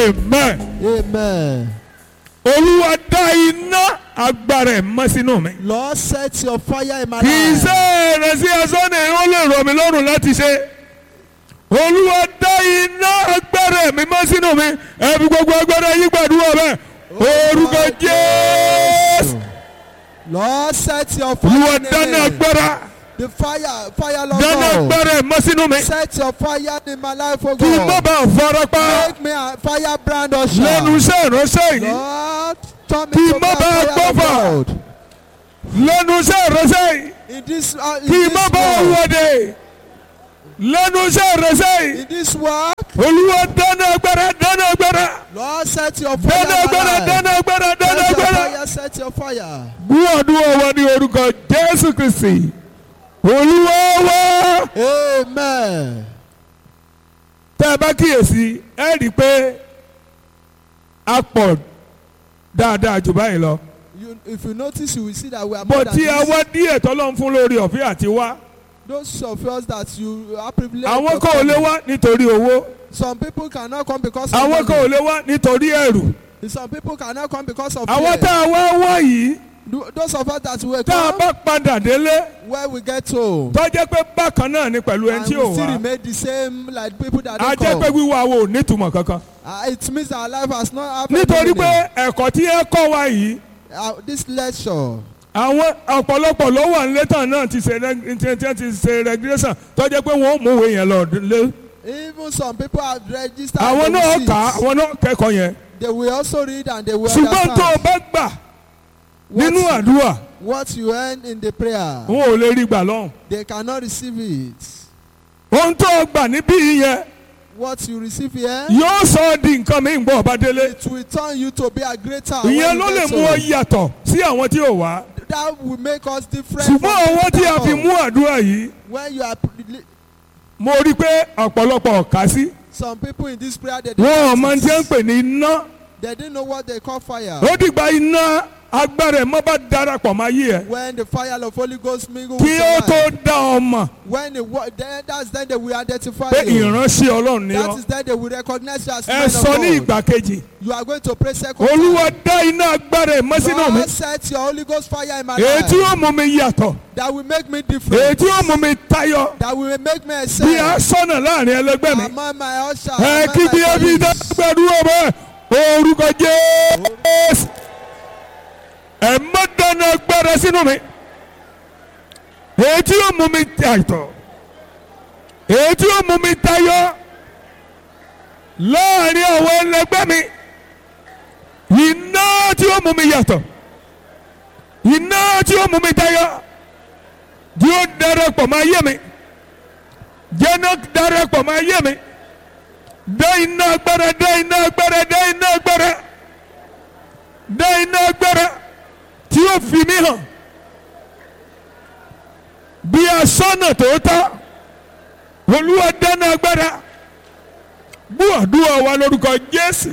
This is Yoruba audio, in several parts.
amen Amen. olúwa dá iná agbára ẹ̀ mọ́ sínú mi. Lord, set your fire in my kì í life. ṣe rẹ̀ sí asán ni ó lè rọ̀ mí lọ́rùn láti ṣe. olúwa dá iná agbára mi mọ́ sínú mi ẹbí gbogbo agbára yí gbàdúrà bẹ́ẹ̀ orúkọ jésù Lord, set your olúwa fire in dáná me. agbára The fire, fire, Lord dáná God. agbára mọ́ sínú mi Set your fire in my life, oh kí n má God. bàa farapa Make me a fire brand or lẹ́nu iṣẹ́ ìránṣẹ́ yìí Lord, turn me Kí to n má be a bàa fire of gbọ́fà. God. lẹ́nu iṣẹ́ ìránṣẹ́ yìí In this, uh, in kí n this má bàa world, wọ̀de lẹ́nu iṣẹ́ ìránṣẹ́ yìí in this world, olúwa dáná agbára dáná agbára Lord, set your fire in dáná my agbára life. dáná agbára dáná Set your agbára. fire, set your fire. gbúwàdúwà wa ní orúkọ jésù kristi olúwa wa. Amen. tẹ́ ẹ bá kíyèsí ẹ rí i pé a pọ̀ dáadáa jù báyìí lọ. You, if you notice, you will see that we are more bó than tí a this. wá díẹ̀ tọ́lọ́ ń fún lórí ọ̀fẹ́ àti wá. Those of us that you are privileged. àwọn of kan ò lè coming. wá nítorí owó. Some people cannot come because of àwọn kan ò money. lè wá nítorí ẹ̀rù. Some people cannot come because of àwọn fear. tá a wá wá yìí Tho- Those of us that will tá a come bá padà délé where we get to. tó jẹ́ pé bákan náà ni pẹ̀lú ẹni And tí we ò still wá. remain the same like people that a don't jẹ́ pé come. wíwá wo ò nítumọ̀ kankan. Uh, it means our life has not happened. nítorí pé ẹ̀kọ́ tí ẹ kọ́ wa yìí uh, this lecture. àwọn ọ̀pọ̀lọpọ̀ ló wà nílé tán náà ti ṣe reg- ti- ti- ti ṣe regulation tó jẹ́ pé wọ́n ó mú ìwé yẹn lọ lé. Even some people have registered. àwọn they náà will kà á see it. àwọn náà kẹ́kọ̀ọ́ yẹn. They will also read and they will ṣùgbọ́n tó o understand bá gbà nínú what, àdúrà what you earn in the prayer. wọn ò lè rí gbà lọ́hùn. They cannot receive it. ohun tó o gbà níbí yẹn What you receive here, yóò sọ ọ́ di nǹkan mi ń bọ̀ ọba délé. it will turn you to be a greater. when ìyẹn you ló lè get mú ọ home. yàtọ̀ sí àwọn tí ò wá. That will make us different. from ṣùgbọ́n owó people tí a that fi come. mú àdúrà yìí When you are, pri- mo rí i pé ọ̀pọ̀lọpọ̀ ọ̀ka sí. some people in this prayer, they wọn ò didn't, mọ tí wọ́n ń pè ní iná. they didn't know what they call fire. ó dìgbà iná agbára ẹ̀ mọ́ bá darapọ̀ máa yí ẹ̀. When the fire of Holy Ghost mingle kí with ó your tó life. dá ọ mọ̀ When it, wa- then, that's then they will identify pé you. ìránṣẹ́ ọlọ́run ni That ọ́. is then they will recognize you as ẹ man sọ ní of God. ìgbà kejì. You are going to pray second olúwa time. dá iná agbára ẹ̀ mọ́ sínú mi. God set your Holy Ghost fire in my èyí tí life ó mú mi yàtọ̀. that will make me èyí different. tí ó mú mi tayọ. That will make me bí a excel sọ̀nà láàrin ẹlẹgbẹ́ mi. among my usher. ẹ among kí my bí ẹbí colleagues. dágbàdúrà bẹ́ẹ̀ orúkọ jésù. ẹ má dáná agbára sínú mi. èyí tí ó mú mi tàìtọ̀. èyí tí ó mú mi tayọ. láàrin àwọn ẹlẹgbẹ́ mi. iná tí ó mú mi yàtọ̀. iná tí ó mú mi tayọ. tí ó darapọ̀ máa yé mi. jẹ́nà darapọ̀ máa yé mi. dá iná agbára dá iná agbára dá iná agbára dá iná agbára tí ó fi mí hàn bí asọ́nà tòótọ́ olúwa dáná agbára bú àdúrà wa lórúkọ jésù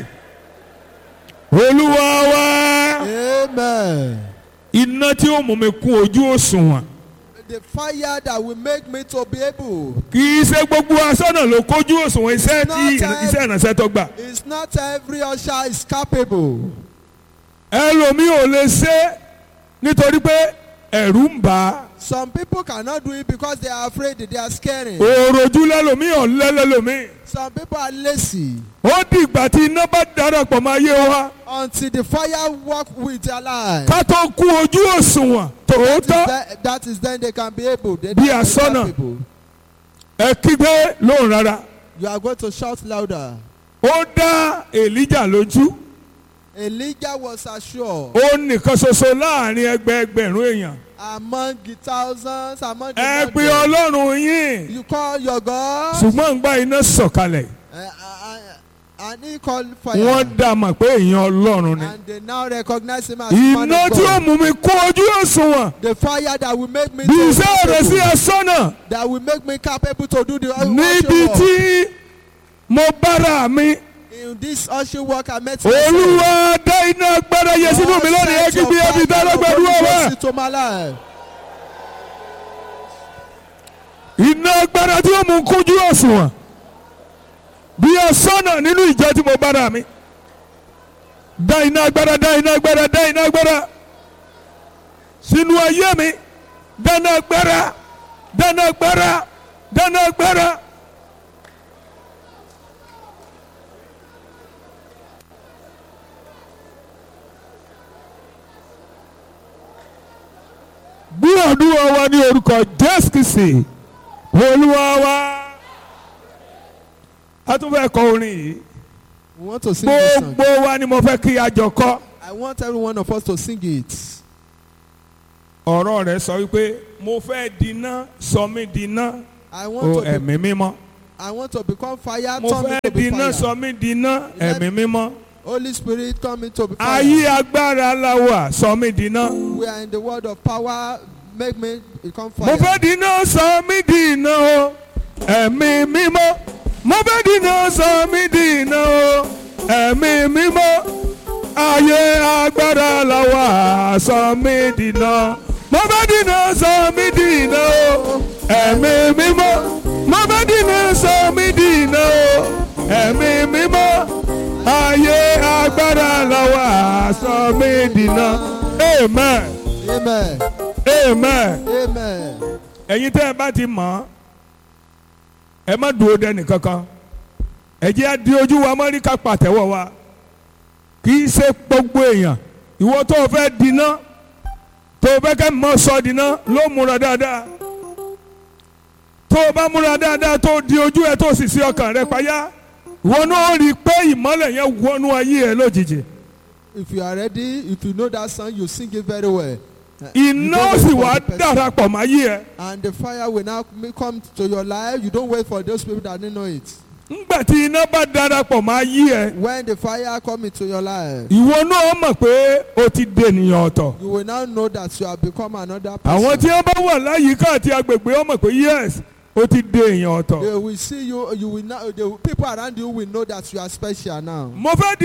olúwa wa Amen. iná tí ó mú mi kún ojú òṣùwọ̀n The fire that will make me to be able. kì í ṣe gbogbo asọ́nà ló kójú òṣùwọ̀n iṣẹ́ tí iṣẹ́ ìrànṣẹ́ tó gbà. It's not every usher is capable. ẹlòmíì ò lè ṣe nítorí pé ẹ̀rù ń bà á Some people cannot do it because they are afraid, they are scaring. òròjú lẹ́lòmíì ọ̀lẹ́ lẹ́lòmíì Some people are lazy ó di ìgbà tí iná bá darapọ̀ máa yé wa until the fire work with their life. ká tó kú ojú òṣùwọ̀n That is, tòótọ́ then, that is then they can be able. They Bí can be asọ́nà. capable. ẹ kígbe lóhùn rárá You are going to shout louder. ó dá èlíjà lójú Elijah was assured ó nìkan ṣoṣo láàrin ẹgbẹ́ ẹgbẹ̀rún èèyàn among the thousands, among the ẹ pe hundreds. ọlọ́run yín You call your God. ṣùgbọ́n ń gba iná sọ̀kalẹ̀ Uh, uh, uh, and he called fire. wọ́n dá a mọ̀ pé èèyàn ọlọ́run ni and they now recognize him as man iná of tí ó God. mú mi kú ojú òṣùwọ̀n The fire that will make me bí to iṣẹ́ rẹ̀ sí capable, asọ́nà that will make me capable to do the níbi usher work. tí mo bára mi In this usher work I met olúwa dá iná agbára yẹ sínú mi lónìí ẹ kí bí ẹbí dálágbàdúrà wá to my life. iná agbára tí ó mú kújú òṣùwọ̀n bí asọ́nà nínú ìjọ tí mo bára mi dá iná agbára dá iná agbára dá iná agbára sínú ayé mi dáná agbára dáná agbára dáná agbára. gbúdúrà wa ní orúkọ jésù kìsì olúwa wa a tún fẹ́ kọ orin yìí We want to sing this song. gbogbo wa ni mo fẹ́ kí a jọ kọ I want every one of us to sing it. ọ̀rọ̀ rẹ̀ sọ wípé mo fẹ́ dínà sọ mí dínà I o want to be, ẹ̀mí mímọ́ I want to become fire. mo Turn me fẹ́ to be dínà fire. sọ mí dínà ẹ̀mí mímọ́ Holy Spirit, turn me to be ayé fire. agbára la wà sọ mí dínà We are in the world of power. Make me become mo fire. fẹ́ dínà sọ mí dínà o ẹ̀mí mímọ́ mo fẹ́ dínà sọ mí dínà o ẹ̀mí mímọ́ ayé agbára la wà sọ mí dínà mo fẹ́ dínà sọ mí dínà o ẹ̀mí mímọ́ mo fẹ́ dínà sọ mí dínà o ẹ̀mí mímọ́ ayé agbára la wà sọ mí dínà amen Amen. amen Amen. ẹ̀yin tẹ́ ẹ bá ti mọ̀ ọ́ ẹ má dúró dẹ́nì kankan ẹ jẹ́ á di ojú wa mọ́ rí ká pàtẹ́wọ́ wa kì í ṣe gbogbo èèyàn ìwọ tó o fẹ́ dínà tó o fẹ́ kẹ́ mọ́ sọ dínà ló múra dáadáa tó o bá múra dáadáa tó o di ojú ẹ tó o sì sí ọkàn rẹ payá ìwọ náà rí i pé ìmọ́lẹ̀ yẹn wọnú ayé ẹ lójijì If you are ready, if you know that song, you sing it very well. Uh, iná you don't sì wait for wá the person. darapọ̀ mọ́ ayé ẹ. And the fire will now m- come to your life. You don't wait for those people that didn't know it. ńgbà tí iná bá darapọ̀ mọ́ ayé ẹ. When the fire come into your life, ìwọ náà mọ̀ pé o ti dènìyàn ọ̀tọ̀. you will now know that you have become another àwọn tí person. wọ́n bá wà láyìíká àti agbègbè ọmọ pé yes o ti dèèyàn ọ̀tọ̀. They will see you. You will now. The people around you will know that you are special now. mo fẹ́